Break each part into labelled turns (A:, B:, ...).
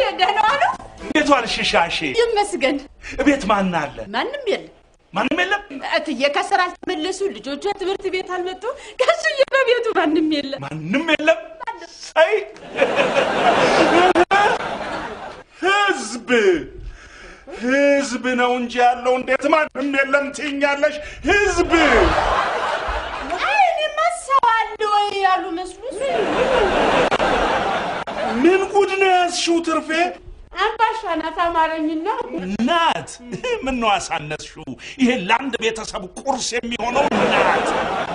A: ደህና ዋሉ?
B: እንዴት ዋልሽ ሻሼ?
A: ይመስገን።
B: እቤት ማን አለ?
A: ማንም የለም።
B: ማንም የለም?
A: እትዬ ከስራ አልተመለሱ፣ ልጆቿ ትምህርት ቤት አልመጡ። ከሱዬ በቤቱ ማንም የለም።
B: ማንም የለም? ሳይ ህዝብ ህዝብ ነው እንጂ ያለው እንዴት ማንም የለም ትይኛለሽ? ህዝብ
A: አይ እኔማ ሰው አለ ወይ ያሉ መስሉ
B: ምን ጉድ ነው ያዝሽው ትርፌ?
A: አምባሻ ናት አማረኝና
B: ናት። ምን ነው አሳነስሽው? ይሄ ለአንድ ቤተሰብ ቁርስ የሚሆነው ናት።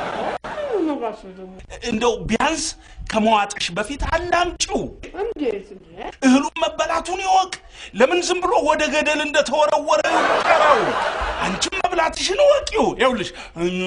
B: እንደው ቢያንስ ከመዋጥሽ በፊት አላምጪው።
A: እንዴት
B: እህሉም መበላቱን ይወቅ። ለምን ዝም ብሎ ወደ ገደል እንደተወረወረ ይቀረው? አንቺም መብላትሽን እወቂው። ይኸውልሽ እኛ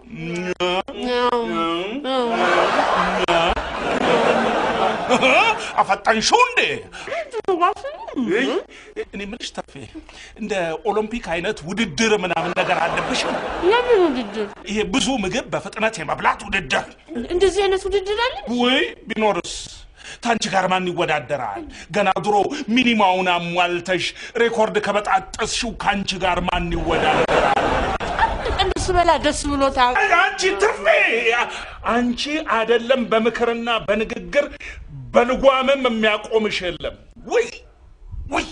B: አፈጣንሽው እንዴ? እይ፣ እኔ የምልሽ ተፌ እንደ ኦሎምፒክ አይነት ውድድር ምናምን ነገር አለብሽ?
A: የምን ውድድር?
B: ይሄ ብዙ ምግብ በፍጥነት የመብላት ውድድር።
A: እንደዚህ አይነት ውድድር አለ?
B: ወይ ቢኖርስ ታንቺ ጋር ማን ይወዳደራል? ገና ድሮ ሚኒማውን አሟልተሽ ሬኮርድ ከበጣጠስሽው ከአንቺ ጋር ማን ይወዳደራል?
A: ቀን ስበላ ደስ ብሎታል።
B: አይ፣ አንቺ ትርፌ አንቺ አይደለም በምክርና በንግግር በልጓምም የሚያቆምሽ የለም። ውይ ውይ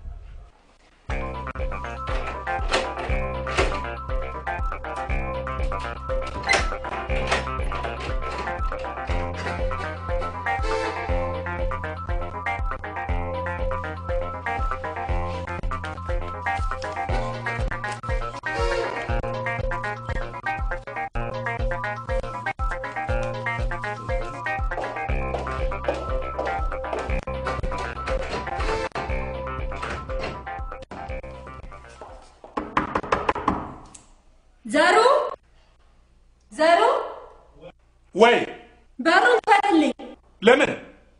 C: ዘሩ ዘሩ
B: ወይ
C: በሩን ክፈትልኝ።
B: ለምን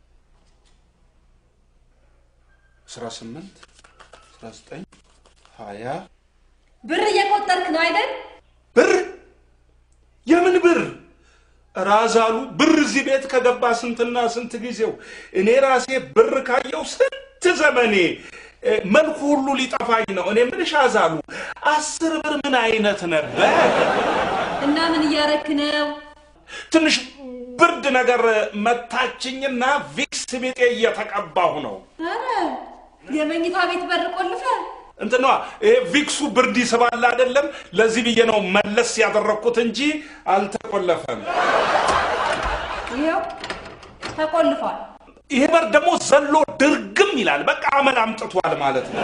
B: አስራ ስምንት አስራ ዘጠኝ ሀያ
C: ብር እየቆጠርክ ነው አይደል?
B: ብር የምን ብር ራዛሉ ብር እዚህ ቤት ከገባ ስንትና ስንት ጊዜው እኔ ራሴ ብር ካየው ስንት ዘመኔ እ፣ መልኩ ሁሉ ሊጠፋኝ ነው እኔ ምንሽ አዛሉ አስር ብር ምን አይነት ነበር
C: እና ምን እያረክ ነው?
B: ትንሽ ብርድ ነገር መታችኝና ቪክስ ቤጤ እየተቀባሁ ነው
C: አረ የመኝታ ቤት በር ቆልፈ
B: እንትኗ ይሄ ቪክሱ ብርድ ይስባል አይደለም ለዚህ ብዬ ነው መለስ ያደረግኩት እንጂ አልተቆለፈም
C: ይኸው ተቆልፏል።
B: ይሄ በር ደግሞ ዘሎ ድርግም ይላል። በቃ አመል አምጥቷል ማለት ነው።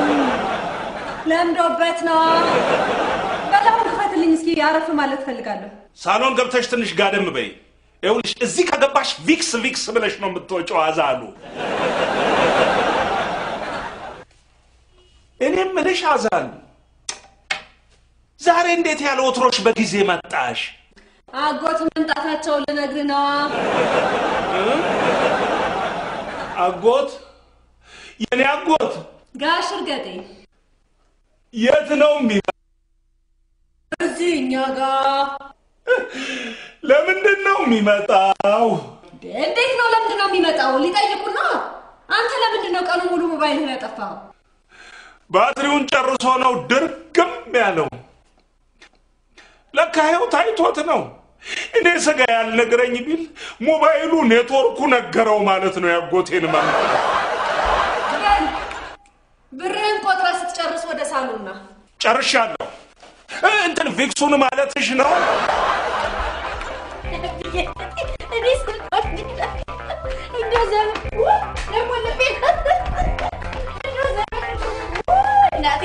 C: ለምዶበት ነው። በላሁን ክፈትልኝ እስኪ አረፍ ማለት ፈልጋለሁ።
B: ሳሎን ገብተሽ ትንሽ ጋደም በይ። ይኸውልሽ እዚህ ከገባሽ ቪክስ ቪክስ ብለሽ ነው የምትወጪው። አዛሉ እኔ ምልሽ አዛሉ ዛሬ እንዴት ያለ ወትሮሽ በጊዜ መጣሽ?
C: አጎት መምጣታቸውን ልነግርህ ነዋ።
B: አጎት የኔ አጎት
C: ጋሽ እርገጤ
B: የት ነው የሚ
C: እዚህ እኛ ጋር
B: ለምንድን ነው የሚመጣው?
C: እንዴት ነው? ለምንድን ነው የሚመጣው? ሊጠይቁና አንተ ለምንድን ነው ቀኑ ሙሉ ሞባይልህን ያጠፋው?
B: ባትሪውን ጨርሶ ነው ድርግም ያለው። ለካ ይኸው ታይቶት ነው። እኔ ስጋ ያልነግረኝ ቢል ሞባይሉ ኔትወርኩ ነገረው ማለት ነው። ያጎቴን መምጣት
C: በል ብርህን ቆጥረህ ስትጨርስ ወደ ሳሎና
B: ጨርሻለሁ። እ፣ እንትን ቪክሱን ማለትሽ ነው?
A: እኔ ስልኳን እንደዛ ደግሞ ልቤ እናቴ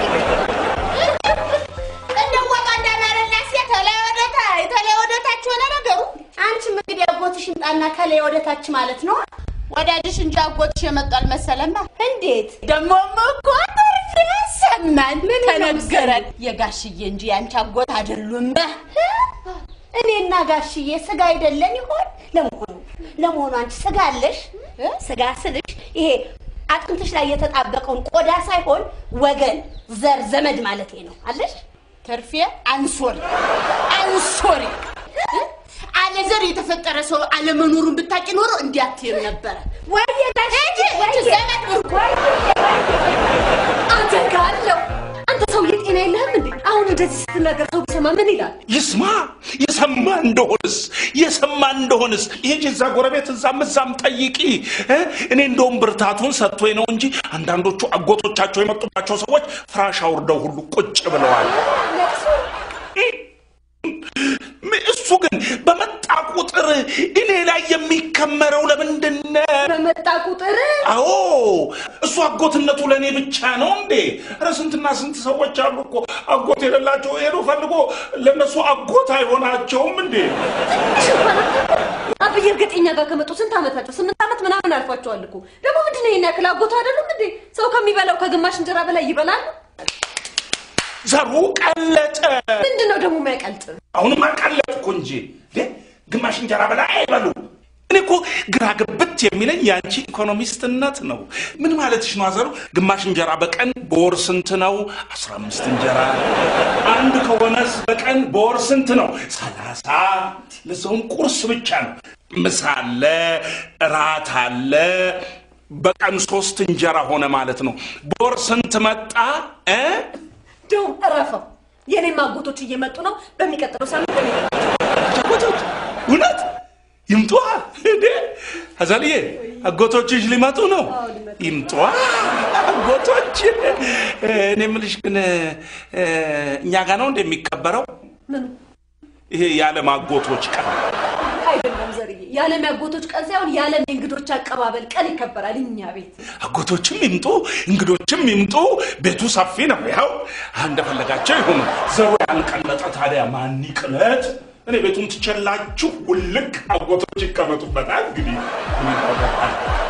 A: እንደወጣ እንዳናረና ሴ ተላይ ወደታይ ተላይ ወደታች ሆነ ነገሩ። አንቺም እንግዲህ አጎትሽ ይምጣና ከላይ ወደታች ማለት ነው። ወዳጅሽ እንጂ አጎትሽ የመጣል መሰለማ። እንዴት ደግሞም እኮ ትርፍ ሰማን ተነገረን። የጋሽዬ እንጂ ያንቺ አጎት አይደሉም። እኔና ጋሽዬ ስጋ አይደለን ይሆን? ለመሆኑ ለመሆኑ አንቺ ስጋ አለሽ? ስጋ ስልሽ ይሄ አጥንትሽ ላይ የተጣበቀውን ቆዳ ሳይሆን ወገን፣ ዘር፣ ዘመድ ማለት ነው አለሽ? ትርፌ አንሶሪ አንሶሪ አለ ያለ ዘር የተፈጠረ ሰው አለመኖሩን ብታውቂ ኖሮ እንዲያትም ነበረ።
C: ወይዬ ጋሼ
A: እቺ ዘመድ ብርኩ
C: አደጋለሁ። አንተ ሰውዬ ጤና የለህም እንዴ? አሁን እንደዚህ ስትናገር ሰው ቢሰማ ምን ይላል?
B: ይስማ የሰማ እንደሆንስ የሰማ እንደሆንስ ይሄ እዛ ጎረቤት እዛም እዛም ጠይቂ እ? እኔ እንደውም ብርታቱን ሰጥቶኝ ነው እንጂ አንዳንዶቹ አጎቶቻቸው የመጡባቸው ሰዎች ፍራሽ አውርደው ሁሉ ቁጭ ብለዋል
C: ለቅሶ
B: ም- እሱ ግን በመጣ ቁጥር እኔ ላይ የሚከመረው ለምንድን ነው
C: በመጣ ቁጥር
B: አዎ እሱ አጎትነቱ ለእኔ ብቻ ነው እንዴ? ኧረ ስንትና ስንት ሰዎች አሉ እኮ አጎት የሌላቸው ሄዶ ፈልጎ ለእነሱ አጎት አይሆናቸውም እንዴ?
C: ትንሽ እንኳን አታውቅም? አብዬ እርግጥ እኛ ጋር ከመጡ ስንት ዓመታቸው? ስምንት ዓመት ምናምን አልፏቸዋል እኮ። ደግሞ ምንድን ነው ይሄን ያክል አጎቱ አይደሉም እንዴ? ሰው ከሚበላው ከግማሽ እንጀራ በላይ ይበላሉ።
B: ዘሩ ቀለጠ።
C: ምንድን ነው ደግሞ የሚያቀልጥ?
B: አሁንም አቀለጥኩ እንጂ እንዴ! ግማሽ እንጀራ በላይ አይበሉ። እኔ እኮ ግራ ግብት የሚለኝ የአንቺ ኢኮኖሚስትነት ነው። ምን ማለትሽ ነው አዘሩ? ግማሽ እንጀራ በቀን በወር ስንት ነው? አስራ አምስት እንጀራ አንድ ከሆነስ በቀን በወር ስንት ነው? ሰላሳ ለሰውም ቁርስ ብቻ ነው። ምሳ አለ፣ እራት አለ። በቀን ሶስት እንጀራ ሆነ ማለት ነው። በወር ስንት መጣ እ?
C: እንደውም እረፈው። የኔም አጎቶች እየመጡ ነው። በሚቀጥለው ሳምንት እኔ
B: አጎቶች እውነት ይምጧ እንዴ አዛልዬ አጎቶችሽ ሊመጡ ነው ይምጧ አጎቶች እኔ የምልሽ ግን እ፣ እኛ ጋ ነው እንደሚከበረው
C: ምኑ
B: ይሄ የዓለም አጎቶች ቀን
C: አይደለም ዘርዬ፣ የዓለም ያጎቶች ቀን ሳይሆን የዓለም የእንግዶች አቀባበል ቀን ይከበራል እኛ ቤት።
B: አጎቶችም ይምጡ እንግዶችም ይምጡ ቤቱ ሰፊ ነው ያው እንደፈለጋቸው ይሁኑ ዘሩ ያልቀለጠ ታዲያ ማን ይቅለጥ እኔ ቤቱን ትቸላችሁ ውልቅ አጎቶች ይቀመጡበታል እንግዲህ ምን ይደረጋል?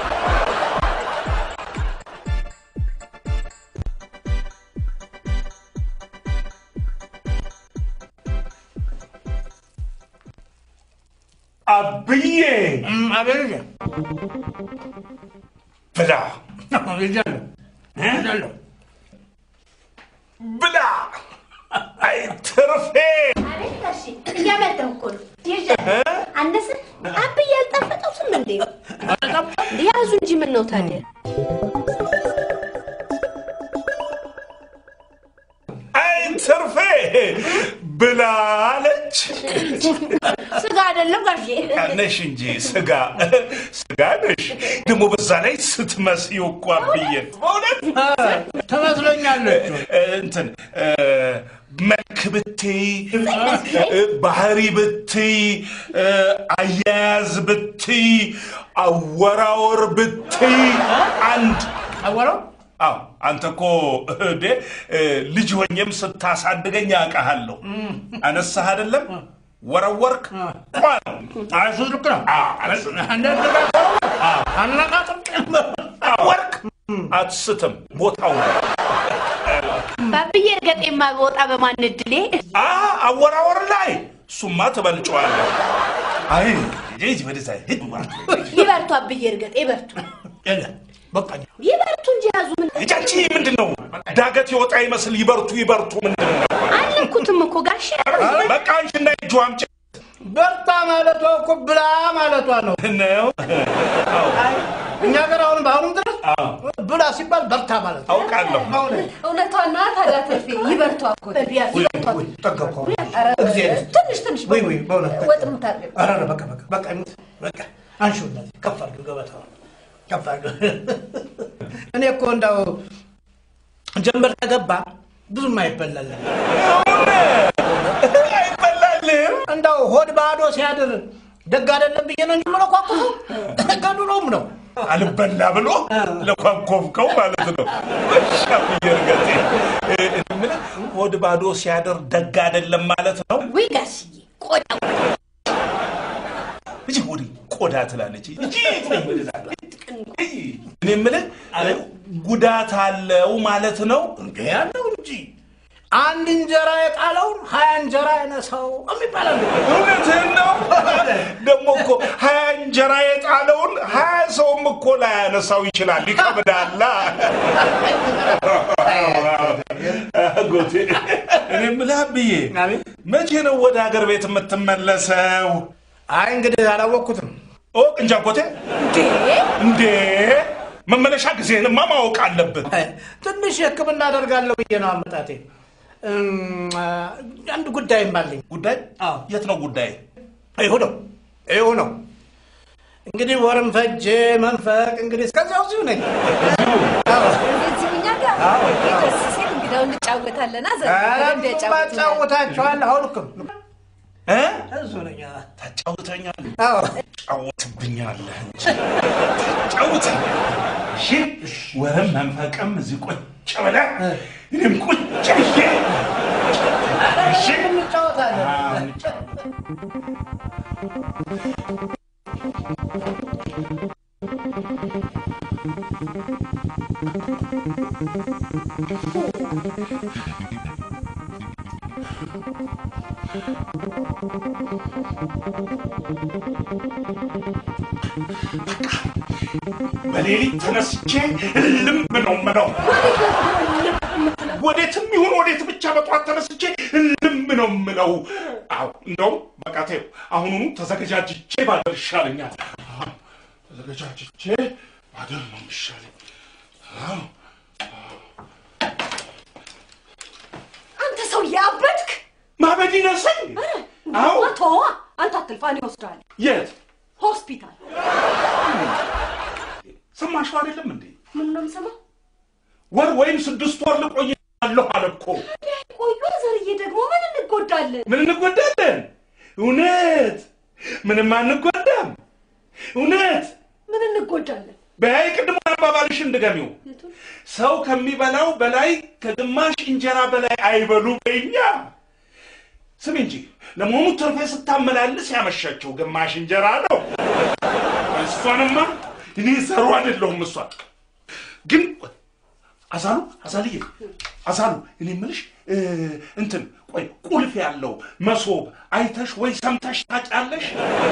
B: አብዬ
D: አቤት
B: ብላ
D: ይጃለሁ ይጃለሁ
B: ብላ አይ ትርፌ
A: እያመጣሁ እኮ ነው። አነሰ አብዬ ያልጣፈጠው ስም እንዴ ያዙ እንጂ ምን ነው ታዲያ?
B: አይ ትርፌ ብላ አለች
A: ስጋ አይደለም ጋሼ።
B: ነሽ እንጂ ስጋ ስጋ ነሽ ደግሞ በዛ ላይ ስትመስዪው እኮ አብዬን በእውነት
D: ትመስለኛለች
B: እ፣ እንትን እ፣ መልክ ብትይ እ፣ ባህሪ ብትይ እ፣ አያያዝ ብትይ አወራወር ብትይ አንድ
D: አወራው
B: አዎ አንተ እኮ እንዴ እ፣ ልጅ ሆኜም ስታሳድገኝ አውቃሃለሁ አነሳህ አይደለም ወረወርክ ቋ ነው
D: እሱ ልክ ነው
B: አዎ፣ አነስ-
D: እንደ አነቃጥም
B: ወርክ አትስትም ቦታው ነው
A: ባብዬ እርገጤማ በወጣ በማን እድሌ
B: አ አወራወር ላይ እሱማ ትበልጨዋለህ። አይ ሂጂ ወደዛ ሂድ
A: ይበርቱ፣ አብዬ እርገጤ ይበርቱ፣
D: የለ በቃ
A: ይበርቱ እንጂ ያዙ ምን
B: ሂጂ ምንድን ነው ዳገት የወጣ ይመስል ይበርቱ ይበርቱ ምንድን ነው?
A: አልነኩትም እኮ ጋሼ።
B: በቃ አንቺና እጁ አምጪ
D: በርታ ማለቷ እኮ ብላ ማለቷ ነው
B: ነው።
D: እኛ ሀገር አሁን በአሁኑም ድረስ
B: አዎ
D: ብላ ሲባል በርታ ማለት ነው
B: አውቃለሁ።
D: በእውነት
C: እውነቷና ታዲያ ትርፌ ይበርቱ አጎት
A: በቢያዙ ይበርቱ።
D: ወይ ጠገብኩ
C: ኧረ
D: እግዚአብሔር
C: ትንሽ ትንሽ
D: ወይ ወይ በእውነት
C: ወጥ የምታርገው
D: ኧረ ኧረ በቃ በቃ በቃ ይሙት በቃ አንሺው እንደዚህ ከፍ አድርገው ገበታውን ከፍ አድርገው እኔ እኮ እንዳው ጀንበር ከገባ ብዙም አይበላልን
B: አይበላልም።
D: እንዳው ሆድ ባዶ ሲያድር ደግ አይደለም ብዬ ነው እንጂ የምለኳኩሰው ከድሮም ነው
B: አልበላ ብሎ ለኳኮፍከው ማለት ነው። እሺ አብዬ እርገጤ እ፣ እኔ የምልህ ሆድ ባዶ ሲያደር ደግ አይደለም ማለት ነው።
A: ወይ ጋሽዬ ቆዳ
B: እጂ ወዲ ቆዳ ትላለች። እጂ እኔ የምልህ ጉዳት አለው ማለት ነው።
D: እንዴ ያለው እንጂ አንድ እንጀራ የጣለውን ሀያ እንጀራ ያነሳው የሚባላል
B: እውነትህን ነው። ደግሞ እኮ ሀያ እንጀራ የጣለውን ሀያ ሰውም እኮ ላያነሳው ይችላል። ይከብዳላ። ጎቴ እኔ የምልህ አብዬ
D: አቤት።
B: መቼ ነው ወደ ሀገር ቤት የምትመለሰው?
D: አይ እንግዲህ አላወቅኩትም።
B: እወቅ እንጂ አጎቴ።
C: እንዴ
B: እንዴ መመለሻ ጊዜህንማ ማወቅ አለብህ።
D: አይ፣ ትንሽ ሕክምና አደርጋለሁ ብዬ ነው አመጣቴ። እም፣ አንድ ጉዳይም አለኝ።
B: ጉዳይ
D: አዎ።
B: የት ነው ጉዳይ?
D: ይሁ ነው ይሁ ነው እንግዲህ ወርም ፈጀ መንፈቅ እንግዲህ እስከዚያው እዚሁ ነኝ። አዎ።
C: እዚህ እኛ ጋር ደስ ሲል እንግዳው እንጫወታለን። አዘ
D: ኧረ
C: በደንብ ያጫውቱናል።
D: ጫወታችኋለሁ። አሁን እኮ
B: እ?
D: እዚሁ ነኝ።
B: ታጫውተኛለህ፣
D: አዎ
B: ጫወትብኛለህ እንጂ ታጫውተኛለህ። እሺ ወርም መንፈቅም እዚህ ቁጭ ብለህ እኔም ቁጭ ብዬ እሺ
D: እንጫወታለን።
B: አዎ፣ እንጫወት። በሌሊት ተነስቼ እልም ነው ምለው ወዴትም ይሁን ወዴት ብቻ በጠዋት ተነስቼ እልም ነው ምለው። አዎ እንደውም በቃ ተይው፣ አሁኑኑ ተዘገጃጅቼ ባደር ይሻለኛል። አዎ፣ ተዘገጃጅቼ ባደር ነው የሚሻለኝ። አዎ
C: አንተ ሰው ያበድክ
B: ማበድ ይነሰኝ። አዎ
C: ተዋ። አንተ አትልፋ፣ እኔ እወስድሃለሁ
B: የት
C: ሆስፒታል።
B: ሰማሽው አይደለም እንዴ?
C: ምን ነው የምሰማው?
B: ወር ወይም ስድስት ወር ልቆይ አለሁ አለ እኮ።
C: ቆዩ ዘርዬ፣ ደግሞ ምን እንጎዳለን?
B: ምን እንጎዳለን? እውነት ምንም አንጎዳም። እውነት
C: ምን እንጎዳለን?
B: በያይ ቅድሞ አባባልሽን ድገሚው።
C: የቱን?
B: ሰው ከሚበላው በላይ ከግማሽ እንጀራ በላይ አይበሉ በኛ። ስሚ እንጂ ለመሆኑ ትርፌ ስታመላልስ ያመሻቸው ግማሽ እንጀራ ነው። እሷንማ እኔ ዘሩ አይደለሁም። እሷ ግን አዛሉ አዛልዬ አዛሉ እኔ የምልሽ እ፣ እንትን ቆይ ቁልፍ ያለው መሶብ አይተሽ ወይ ሰምተሽ ታውቂያለሽ?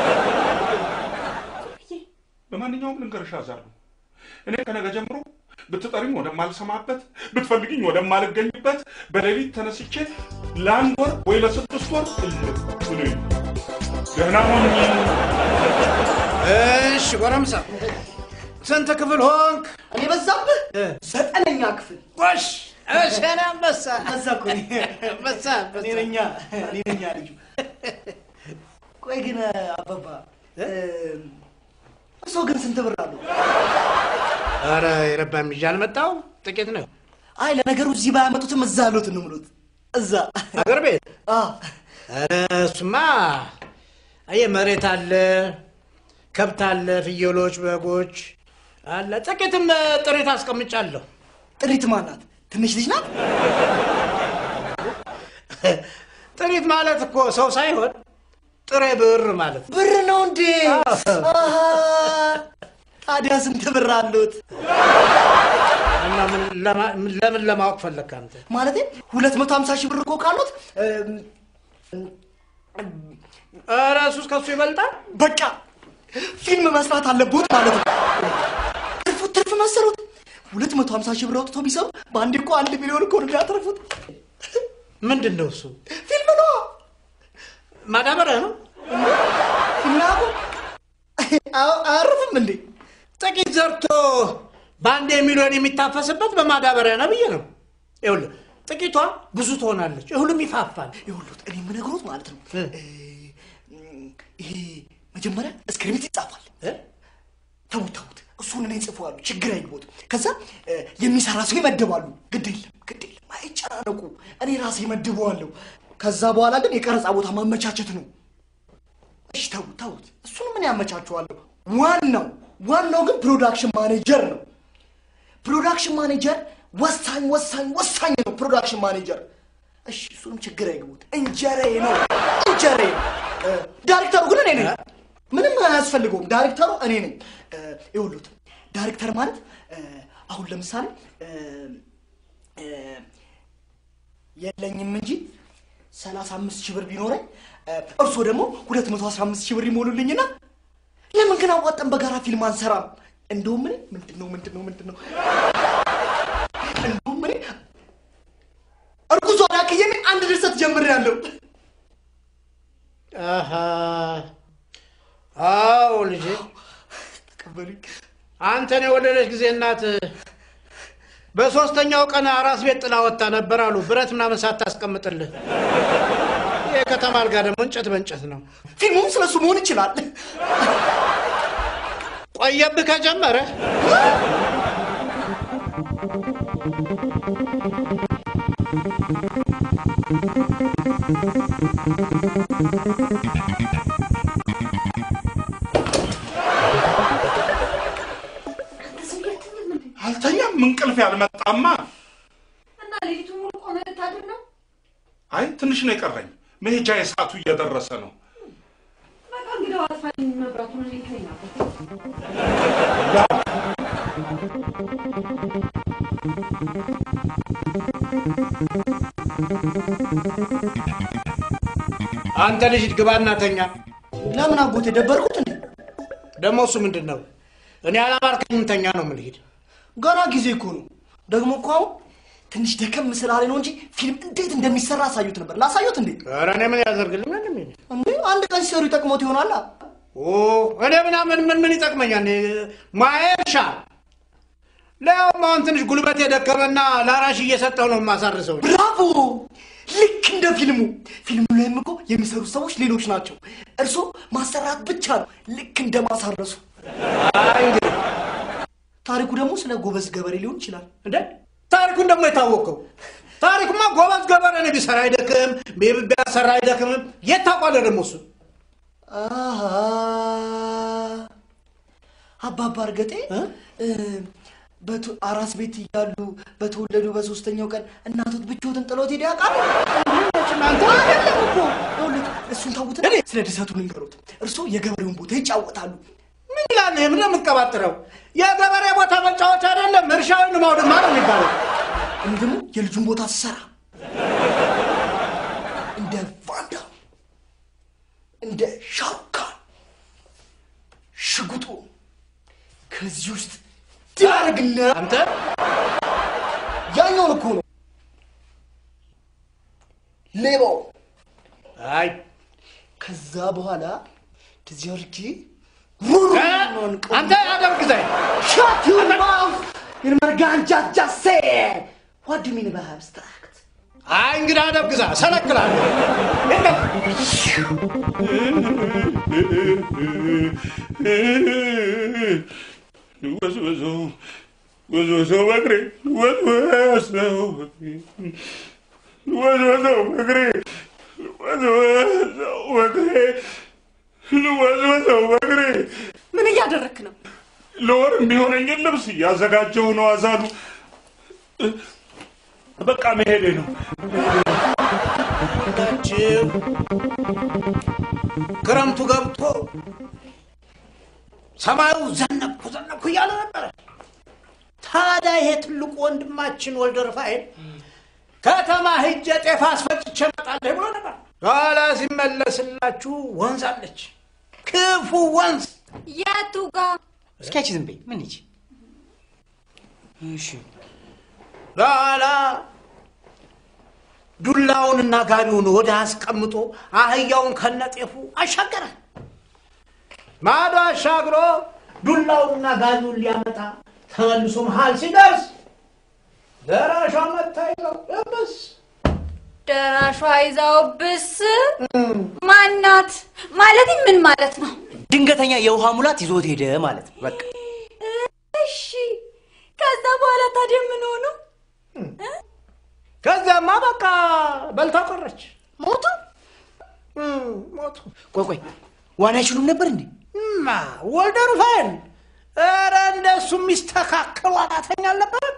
B: በማንኛውም ልንገርሽ አዛሉ እኔ ከነገ ጀምሮ ብትጠሪኝ ወደማልሰማበት ብትፈልግኝ ወደማልገኝበት በሌሊት ተነስቼ ለአንድ ወር ወይ ለስድስት ወር እልም ብሎኝ ደህና ሆኝ።
D: እሺ ጎረምሳ ስንት ክፍል ሆንክ?
E: እኔ በዛብህ ዘጠነኛ ክፍል
D: ጎሽ እሺ እኔ አንበሳ
E: በዛ እኮ እኔ
D: አንበሳ
E: እኔ ነኛ እኔ ነኛ ልጁ። ቆይ ግን አባባ እርሶ ግን ስንት ብር አሉ?
D: ኧረ የረባ የሚዣ አልመጣሁም ጥቂት ነው
E: አይ ለነገሩ እዚህ ባያመጡትም እዛ አሉት ነው የምሉት። እዛ
D: አገር ቤት
E: አ
D: ኧረ እሱማ አየህ መሬት አለ ከብት አለ ፍየሎች በጎች አለ ጥቂትም ጥሪት አስቀምጫለሁ
E: ጥሪት ማናት? ትንሽ ልጅ ናት?
D: ጥሪት ማለት እኮ ሰው ሳይሆን ጥሬ ብር ማለት ነው
E: ብር ነው እንዴ? አሃ። ታዲያ ስንት ብር አሉት?
D: እና ምን ለማ- ለምን ለማወቅ ፈለግክ አንተ
E: ማለቴ ሁለት መቶ ሀምሳ ሺህ ብር እኮ ካሉት እም፣
D: ኧረ እሱስ ከሱ ይበልጣል
E: በቃ ፊልም መስራት አለቦት ማለት ነው። ትርፉ ትርፍ መሰሩት። ሁለት መቶ ሀምሳ ሺህ ብር አውጥቶ ቢሰሩ በአንድ እኮ አንድ ሚሊዮን እኮ ነው የሚያተርፉት።
D: ምንድን ነው እሱ
E: ፊልም ነው
D: ማዳበሪያ ነው
E: ፊልም አያርፍም እንዴ?
D: ጥቂት ዘርቶ በአንድ ሚሊዮን የሚታፈስበት በማዳበሪያ ነው ብዬ ነው ይኸውልህ ጥቂቷ ብዙ ትሆናለች እሁሉም ይፋፋል
E: ይኸውልዎት እኔ የምነግሮት ማለት ነው
D: እ?
E: እ፣ ይሄ መጀመሪያ እስክሪፕት ይጻፋል።
D: እ?
E: ተውት ተውት፣ እሱን እኔ ጽፈዋሉ፣ ችግር አይግቦት። ከዛ እ፣ የሚሰራ ሰው ይመድባሉ። ግድ የለም ግድ የለም፣ አይጨናነቁ፣ እኔ ራሴ መድበዋለሁ። ከዛ በኋላ ግን የቀረጻ ቦታ ማመቻቸት ነው። እሺ ተውት ተውት፣ እሱን ምን ያመቻቸዋለሁ። ዋናው ዋናው ግን ፕሮዳክሽን ማኔጀር ነው። ፕሮዳክሽን ማኔጀር ወሳኝ ወሳኝ ወሳኝ ነው። ፕሮዳክሽን ማኔጀር እሺ፣ እሱንም ችግር አይግቡት። እንጀራዬ ነው እንጀራዬ ነው። እ፣ ዳይሬክተሩ ግን እኔ ነኝ። ምንም አያስፈልገውም። ዳይሬክተሩ እኔ ነኝ። እ፣ ይኸውልዎት ዳይሬክተር ማለት እ፣ አሁን ለምሳሌ እ፣ እ፣ የለኝም እንጂ ሰላሳ አምስት ሺህ ብር ቢኖረኝ እ፣ እርስዎ ደግሞ ሁለት መቶ አስራ አምስት ሺህ ብር ይሞሉልኝና ለምን ግን አዋጠን በጋራ ፊልም አንሰራም? እንደውም እኔ ምንድን ነው ምንድን ነው ምንድን ነው እንደውም እኔ እርጉዝ ሆና ክየኔ አንድ ድርሰት ጀምሬያለሁ።
D: አሃ አንተን የወለደች ጊዜ እናት በሶስተኛው ቀን አራስ ቤት ጥላ ወጥታ ነበር አሉ። ብረት ምናምን ሳታስቀምጥልህ። የከተማ አልጋ ደግሞ እንጨት በእንጨት ነው።
E: ፊልሙም ስለሱ መሆን ይችላል።
D: ቆየብህ ከጀመረ
B: አልተኛም፣ እንቅልፍ ያልመጣማ።
C: እና ሌሊቱ ሙሉ ቆመ ልታድር ነው?
B: አይ ትንሽ ነው የቀረኝ። መሄጃ የሰዓቱ እየደረሰ ነው።
C: በቃ እንግዲህ አጥፋልኝ መብራቱን እኔ እተኛበት።
D: አንተ ልጅ ግባና ተኛ።
E: ለምን አጎቴ ደበርኩት እንዴ?
D: ደግሞ እሱ ምንድን ነው? እኔ አላማርከኝም፣ ተኛ ነው የምልሄድ።
E: ገና ጊዜ እኮ ነው። ደግሞ እኮ አሁን ትንሽ ደከም ስላለ ነው እንጂ ፊልም እንዴት እንደሚሰራ አሳዩት ነበር። ላሳዩት እንዴ?
D: ኧረ እኔ ምን ያደርግልኛል? ምን
E: እንዴ አንድ ቀን ሲሰሩ ይጠቅሞት ይሆናል።
D: ኦ እኔ ምናምን ምን ምን ይጠቅመኛል? ማየሻ ለያውም አሁን ትንሽ ጉልበት የደከመና ለአራሽ እየሰጠው ነው የማሳርሰው።
E: ብራቮ! ልክ እንደ ፊልሙ። ፊልሙ ላይም እኮ የሚሰሩ ሰዎች ሌሎች ናቸው። እርሶ ማሰራት ብቻ ነው፣ ልክ እንደ ማሳረሱ።
D: አይ እንግዲህ
E: ታሪኩ ደግሞ ስለ ጎበዝ ገበሬ ሊሆን ይችላል።
D: እንደ ታሪኩን ደግሞ የታወቀው ታሪኩማ ጎበዝ ገበሬ ነው። ቢሰራ አይደክም፣ ቢያሰራ አይደክምም። የት ታውቋለህ ደግሞ እሱ
E: አሃ አባባ እርገጤ እ፣ በቱ- አራስ ቤት እያሉ በተወለዱ በሶስተኛው ቀን እናቶት ብቻዎትን ጥሎት ሄደ ያውቃል?
D: እናንተ
E: አይደለም እኮ ይኸውልህ፣ እሱን ታውትና ስለ ድሰቱ ልንገሩት። እርሶ የገበሬውን ቦታ ይጫወታሉ።
D: ምን ይላል? ይህ ምንድን ነው የምትቀባጥረው? የገበሬ ቦታ መጫወቻ አይደለም፣ እርሻውን ማውድማ ነው የሚባለው።
E: እኔ ደግሞ የልጁን ቦታ ስሰራ እንደ ቫንዳ እንደ ሻሩካን ሽጉጡ ከዚህ ውስጥ ዳርግና
D: አንተ
E: ያኛውን እኮ ነው ሌባው።
D: አይ
E: ከዛ በኋላ እንደዚህ አድርጌ
D: እ? አንተ አደርግዛይ
E: Shut your mouth! You merganja just said. What do you mean by abstract?
D: አይ እንግዲህ አደርግዛ ሰለክላለሁ።
B: ወዝወዘው ወዝወዘው በእግሬ ወዝወዘው በእግሬ ወዝወዘው በእግሬ ወዝወዘው በእግሬ ወዝወዘው በእግሬ
C: ምን እያደረክ ነው?
B: ለወር የሚሆነኝን ልብስ እያዘጋጀሁ ነው። አዛሉ በቃ መሄዴ ነው።
D: ታችሁ ክረምቱ ገብቶ ሰማዩ ዘነብኩ ዘነብኩ እያለ ነበረ። ታዲያ ይሄ ትልቁ ወንድማችን ወልደ ሩፋኤል ከተማ ሂጄ ጤፍ አስፈጭቼ እመጣለሁ ብሎ ነበር። ኋላ ሲመለስላችሁ ወንዝ አለች፣ ክፉ ወንዝ።
C: የቱ ጋር
E: እስኪ አንቺ ዝም በይ። ምን ይቺ? እሺ
D: በኋላ ዱላውንና ጋቢውን ወደ አስቀምጦ አህያውን ከነጤፉ አሻገረ። ማዶ አሻግሮ ዱላውንና ጋቢውን ሊያመጣ ተመልሶ መሃል ሲደርስ ደራሿ መታ ይዘው እብስ
A: ደራሿ ይዛው ብስ ማናት ማለት ምን ማለት ነው?
E: ድንገተኛ የውሃ ሙላት ይዞት ሄደ ማለት ነው። በቃ
A: እሺ ከዛ በኋላ ታዲያ ምን ሆኑ?
D: ከዚያማ በቃ በልታ ቀረች።
A: ሞቱ?
D: እም፣ ሞቱ።
E: ቆይ ቆይ፣ ዋና አይችሉም ነበር እንዴ?
D: እማ ወልደ ሩፋኤል ኧረ እንደሱ የሚስተካከል ዋናተኛ አልነበረም።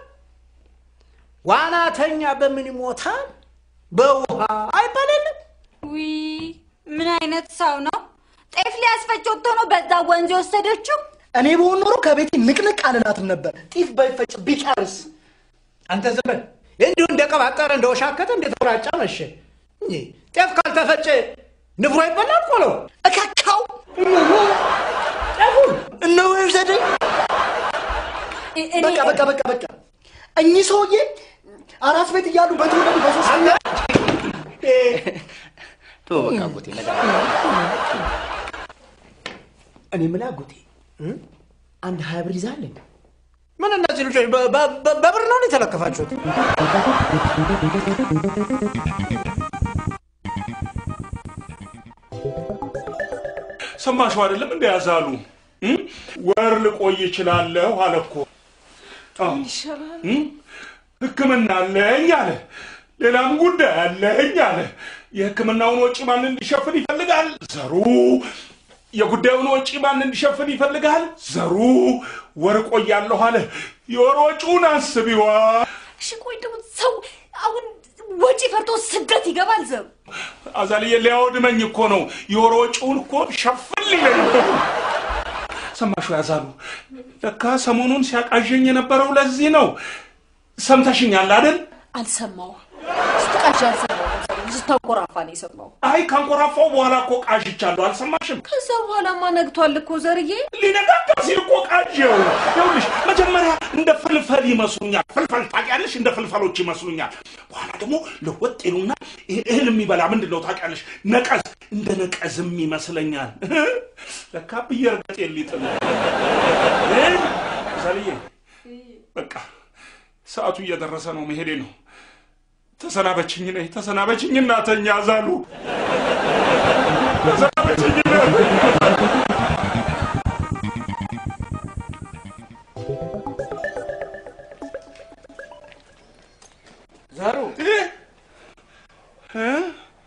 D: ዋናተኛ በምን ይሞታል? በውሃ አይባልም።
A: ዊ ምን አይነት ሰው ነው? ጤፍ ሊያስፈጭ ወጥቶ ነው በዛ ወንዝ የወሰደችው?
E: እኔ በሆን ኖሮ ከቤቴ ንቅንቅ አልላትም ነበር። ጢፍ ባይፈጭ ቢቀርስ?
D: አንተ ዝም በል። እንዲሁ እንደቀባጠረ እንደወሻከተ እንደተወራጫ መሸ። እንጂ ጤፍ ካልተፈጨ ንፍሮ ይበላል ቆሎ።
E: እካካው
D: ጤፉን
E: እነሆ ይውሰደኝ። በቃ በቃ በቃ በቃ። እኚህ ሰውዬ አራስ ቤት እያሉ በተወለዱ በሶስተኛ
F: ቶ በቃ አጎቴ ነገር
E: እኔ የምልህ አጎቴ አንድ ሀያ ብር ይዛለኝ
D: ምን እነዚህ ልጆች በ- በ- በ- በብር ነው የተለከፋችሁት?
B: ሰማሽው አይደለም እንደ ያዛሉ እም? ወር ልቆይ እችላለሁ አለ እኮ አዎ። እም? ሕክምና አለኝ አለ። ሌላም ጉዳይ አለኝ አለ። የሕክምናውን ወጪ ማን እንዲሸፍን ይፈልጋል? ዘሩ። የጉዳዩን ወጪ ማን እንዲሸፍን ይፈልጋል? ዘሩ። ወር ቆያለሁ አለ። የወር ወጪውን አስቢዋ።
C: እሺ ቆይ ደግሞ ሰው አሁን ወጪ ፈርቶ ስደት ይገባል ዘሩ
B: አዛልዬ ሊያወድመኝ እኮ ነው። የወር ወጪውን እኮ ሸፍን ሊለኝ ነው። ሰማሹ ያዛሉ። ለካ ሰሞኑን ሲያቃዠኝ የነበረው ለዚህ ነው። ሰምተሽኛል አይደል?
C: አልሰማውም ስትቃዥ አልሰማውም ዘሩ ስታኮራፋ ነው የሰማው
B: አይ ካንኮራፋው በኋላ እኮ ቃዥቻለሁ። አልሰማሽም?
C: ከዛ በኋላማ ነግቷል እኮ ዘርዬ
B: ሊነጋጋ ሲል እኮ ቃዠው። ይኸውልሽ መጀመሪያ እንደ ፍልፈል ይመስሉኛል። ፍልፈል ታውቂያለሽ? እንደ ፍልፈሎች ይመስሉኛል። በኋላ ደግሞ ለወጥ ይሉና ይሄ እህል የሚበላ ምንድን ነው ታውቂያለሽ? ነቀዝ፣ እንደ ነቀዝም ይመስለኛል። ለካ ብዬ እርገጥ የሊጥል ዛልዬ በቃ ሰዓቱ እየደረሰ ነው፣ መሄዴ ነው። ተሰናበችኝ ነይ፣ ተሰናበችኝ እናተኛ ዛሉ ተሰናበችኝ ነይ።
D: ዘሩ
B: እ?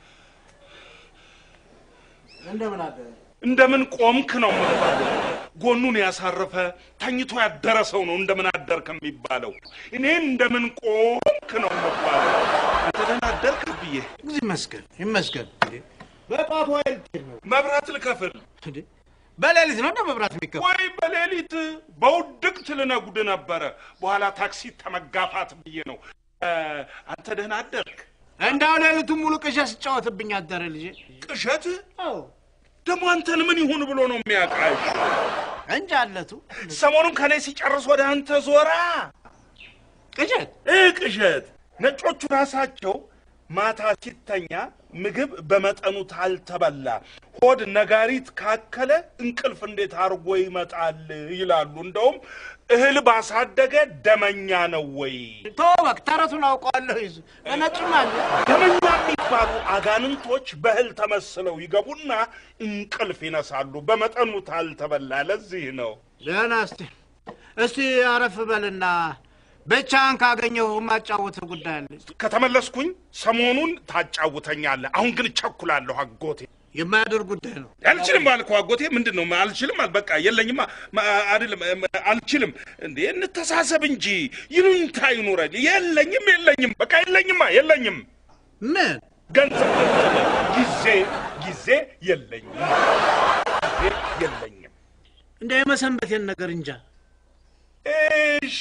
D: እንደምን አለ?
B: እንደምን ቆምክ ነው የምባለው። ጎኑን ያሳረፈ ተኝቶ ያደረ ሰው ነው እንደምን አደርክ የሚባለው። እኔ እንደምን ቆምክ ነው የምባለው። አንተ ደህና አደርክ ብዬ
D: እግዚአብሔር ይመስገን ይመስገን። እንዴ፣ በጠዋት ወይ ልትሄድ ነው?
B: መብራት ልከፍል
D: እንዴ፣ በሌሊት ነው እንደ መብራት የሚከፈል?
B: ወይ በሌሊት በውድቅት ልነጉድ ነበረ። በኋላ ታክሲ ተመጋፋት ብዬ ነው። እ፣ አንተ ደህና አደርክ?
D: እንዳው ሌሊቱን ሙሉ ቅዠት ስጫወትብኝ አደረ ልጄ።
B: ቅዠት
D: አዎ
B: ደግሞ አንተን ምን ይሁን ብሎ ነው የሚያቃሽ?
D: እንጂ አለቱ
B: ሰሞኑን ከኔ ሲጨርስ ወደ አንተ ዞራ
D: ቅዠት
B: እ ቅዠት ነጮቹ ራሳቸው ማታ ሲተኛ ምግብ በመጠኑ ታልተበላ ሆድ ነጋሪት ካከለ እንቅልፍ እንዴት አድርጎ ይመጣል ይላሉ። እንደውም እህል ባሳደገ ደመኛ ነው ወይ?
D: ተወቅ ተረቱን አውቀዋለሁ። ይዙ በነጭም አለ
B: ደመኛ የሚባሉ አጋንንቶች በእህል ተመስለው ይገቡና እንቅልፍ ይነሳሉ። በመጠኑ ታልተበላ። ለዚህ ነው
D: ደህና እስቲ እስቲ አረፍ በልና ብቻህን ካገኘሁ የማጫውትህ ጉዳይ አለ።
B: ከተመለስኩኝ ሰሞኑን ታጫውተኛለህ። አሁን ግን እቸኩላለሁ አጎቴ።
D: የማያደርግ ጉዳይ ነው።
B: አልችልም አልኩህ አጎቴ። ምንድን ነው አልችልም? አል በቃ የለኝማ ማ- አይደለም እም፣ አልችልም። እንዴ እንተሳሰብ እንጂ ይሉኝታ ይኑረኝ። የለኝም የለኝም፣ በቃ የለኝማ የለኝም።
D: ምን
B: ገንዘብ ጊዜ ጊዜ የለኝም ጊዜ የለኝም።
D: እንደ የመሰንበቴን ነገር እንጃ።
B: እሺ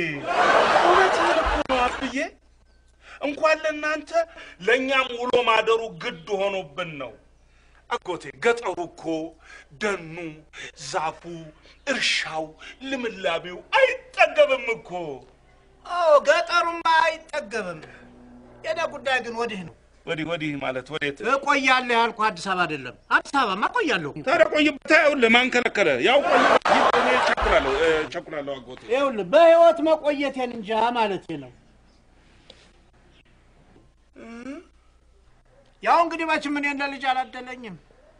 B: እውነትህን እኮ ነው አብዬ። እንኳን ለእናንተ ለእኛም ውሎ ማደሩ ግድ ሆኖብን ነው። አጎቴ ገጠሩ እኮ ደኑ፣ ዛፉ፣ እርሻው፣ ልምላቤው አይጠገብም እኮ።
D: አዎ ገጠሩማ አይጠገብም። የኔ ጉዳይ ግን ወዲህ ነው።
B: ወዲህ ወዲህ ማለት ወዴት?
D: እቆያለሁ ያልኩህ አዲስ አበባ አይደለም። አዲስ አበባማ እቆያለሁ።
B: ታዲያ ቆይበት። ይኸውልህ ማን ከለከለ? ያው ቆይበት። እኔ እቸኩላለሁ እ፣ እቸኩላለሁ አጎቴ።
D: ይኸውልህ በህይወት መቆየቴን እንጃ ማለቴ ነው። ያው እንግዲህ መቼም እኔ እንደ ልጅ አላደለኝም።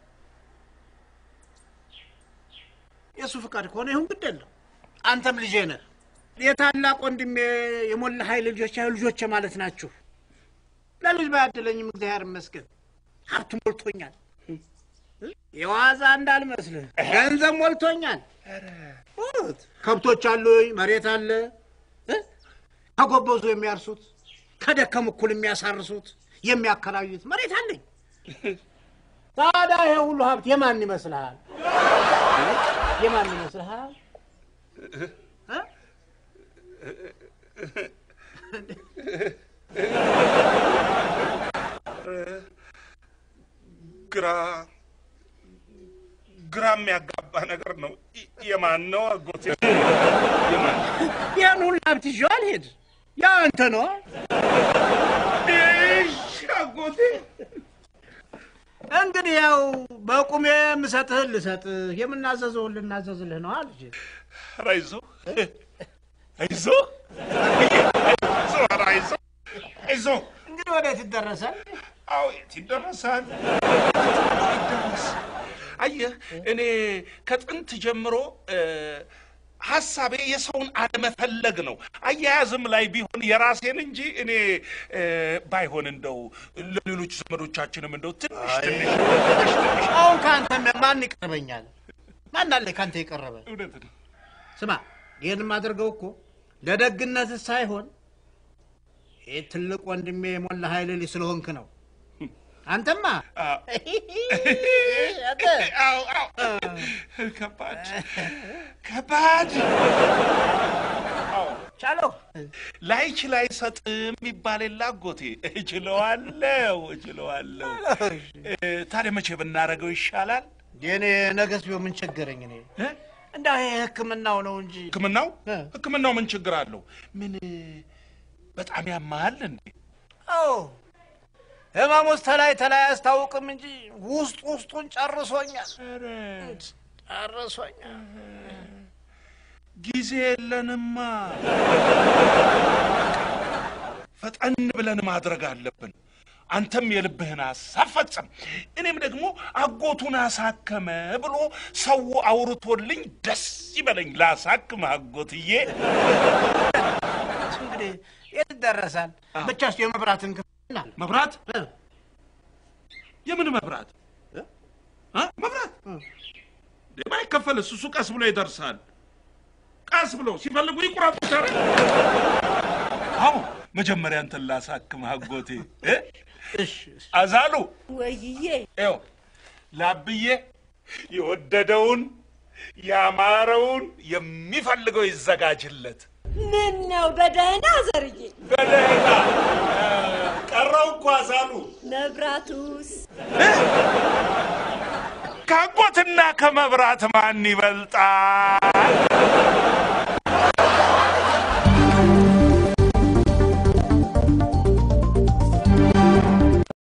D: የእሱ ፍቃድ ከሆነ ይሁን ግድ የለም። አንተም ልጄ ነህ። የታላቅ ወንድሜ የሞላ ኃይል ልጆች ያው ልጆቼ ማለት ናችሁ። ለልጅ ባያደለኝም እግዚአብሔር ይመስገን ሀብት ሞልቶኛል። የዋዛ እንዳልመስልህ ገንዘብ ሞልቶኛል። እውነት። ከብቶች አሉኝ፣ መሬት አለ እ? ከጎበዙ የሚያርሱት ከደከም እኩል የሚያሳርሱት የሚያከራዩት መሬት አለኝ። ታዲያ ይሄ ሁሉ ሀብት የማን ይመስልሃል? የማን ይመስልሃል? እ?
B: ግራ ግራ የሚያጋባ ነገር ነው። ይ- የማን ነው አጎቴ? የማን
D: ያን ሁሉ ሀብት ይዤው አልሄድ። ያው አንተ ነው።
B: እሺ አጎቴ።
D: እንግዲህ ያው በቁሜ የምሰጥህን ልሰጥህ የምናዘዘውን ልናዘዝልህ ነው አልጅ
B: ኧረ አይዞህ አይዞ አይዞ ኧረ አይዞ አይዞ
D: እንግዲህ ወዴት ይደረሳል?
B: አዎ የት ይደረሳል? ይደረስ። አየህ እኔ ከጥንት ጀምሮ እ፣ ሀሳቤ የሰውን አለመፈለግ ነው። አያያዝም ላይ ቢሆን የራሴን እንጂ እኔ እ፣ ባይሆን እንደው ለሌሎች ዘመዶቻችንም እንደው ትንሽ ትንሽ
D: አሁን ከአንተ ማን ይቀርበኛል? ማን አለ ከአንተ የቀረበ?
B: እውነት ነው።
D: ስማ ይህን የማደርገው እኮ ለደግነት ሳይሆን ይህ ትልቅ ወንድሜ የሞላ ኃይል ልጅ ስለሆንክ ነው። አንተማ
B: አዎ።
D: አንተ
B: አዎ አዎ ከባድ ከባድ
D: ቻለው
B: ላይች ላይ ሰጥም ይባል የለ አጎቴ። እችለዋለሁ እችለዋለሁ። እ፣ ታዲያ መቼ ብናደርገው ይሻላል?
D: የኔ ነገስ ቢሆን ምን ቸገረኝ? እኔ
B: እ?
D: እንዳ ይሄ ሕክምናው ነው እንጂ
B: ህክምናው
D: እ።
B: ህክምናው ምን ችግር አለው? ምን በጣም ያማሃል እንዴ?
D: አዎ ህመም ውስጥ ተላይ ተላይ አያስታውቅም እንጂ ውስጥ ውስጡን ጨርሶኛል፣ ጨርሶኛል።
B: ጊዜ የለንማ። ፈጠን ብለን ማድረግ አለብን። አንተም የልብህን ሀሳብ ፈጽም፣ እኔም ደግሞ አጎቱን አሳከመ ብሎ ሰው አውርቶልኝ ደስ ይበለኝ። ላሳክም አጎትዬ።
D: እሱ እንግዲህ የት ይደረሳል? ብቻ እሱ የመብራትን ክፍልና
B: መብራት የምን መብራት እ? መብራት የማይከፈልስ እሱ ቀስ ብሎ ይደርሳል። ቀስ ብሎ ሲፈልጉ ይቁረጡታል። አዎ መጀመሪያ እንትን ላሳክም አጎቴ እ?
D: እሺ እሺ።
B: አዛሉ
C: ወይዬ
B: ይኸው ላብዬ የወደደውን ያማረውን የሚፈልገው ይዘጋጅለት።
C: ምን ነው በደህና ዘርዬ?
B: በደህና እ፣ ቀረው እኮ አዛሉ
C: መብራቱስ
B: ከአጎትና ከመብራት ማን ይበልጣል?